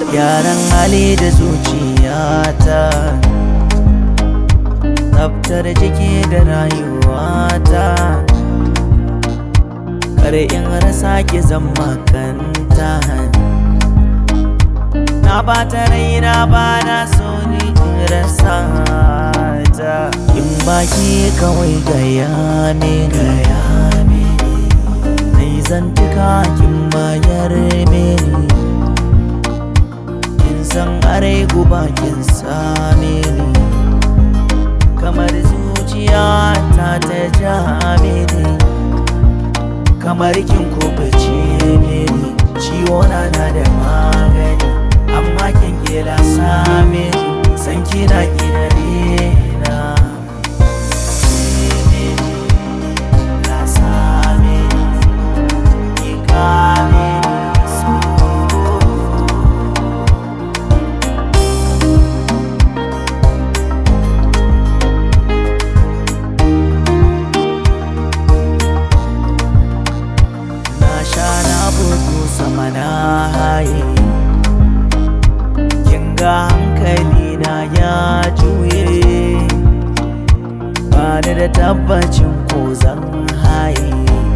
gyaran hali da zuciyata tsaftar jiki da rayuwata kar in rasa ki zama kanta na bata raina ba na so ni in rasa ta in baki kawai gaya mini gaya mini nai zantuka kin bayar mini kin san arai guba kin same ni kamar zuciya ta ta ja mini kamar kin kubace mini ciwo na na da magani amma kin kila same ni san kina kina na Na same ni, ki kame ni so. na sha na bugu sama na haye kin ga hankali na ya juye ba ni da tabbacin ko zan haye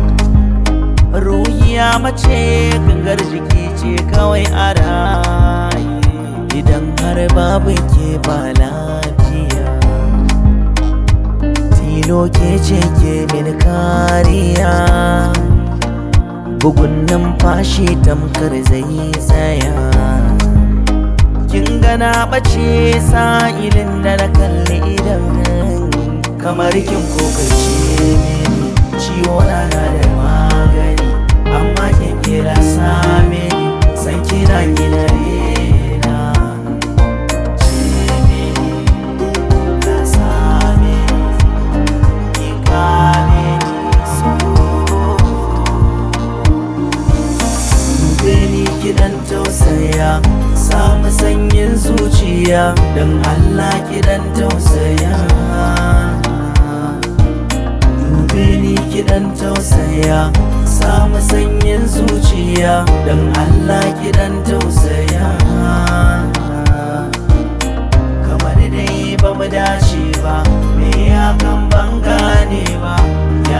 ruhiya mace gangar jiki ce kawai a raye idan har babu ke ba lafiya tilo ke ce ke min kariya bugun numfashi tamkar zai tsaya kin gana bace sa'ilin da na kalli idan kamar kin kokace mini ciwo na na da magani amma kin kira same ni san kina gina rena ce mini na same ni ki kame ni so Beni kidan tausaya samu sanyin zuciya don Allah kidan tausaya Dube ni kidan tausaya samu sanyin zuciya don Allah kidan tausaya kamar dai ba mu dace ba me ya kan ban gane ba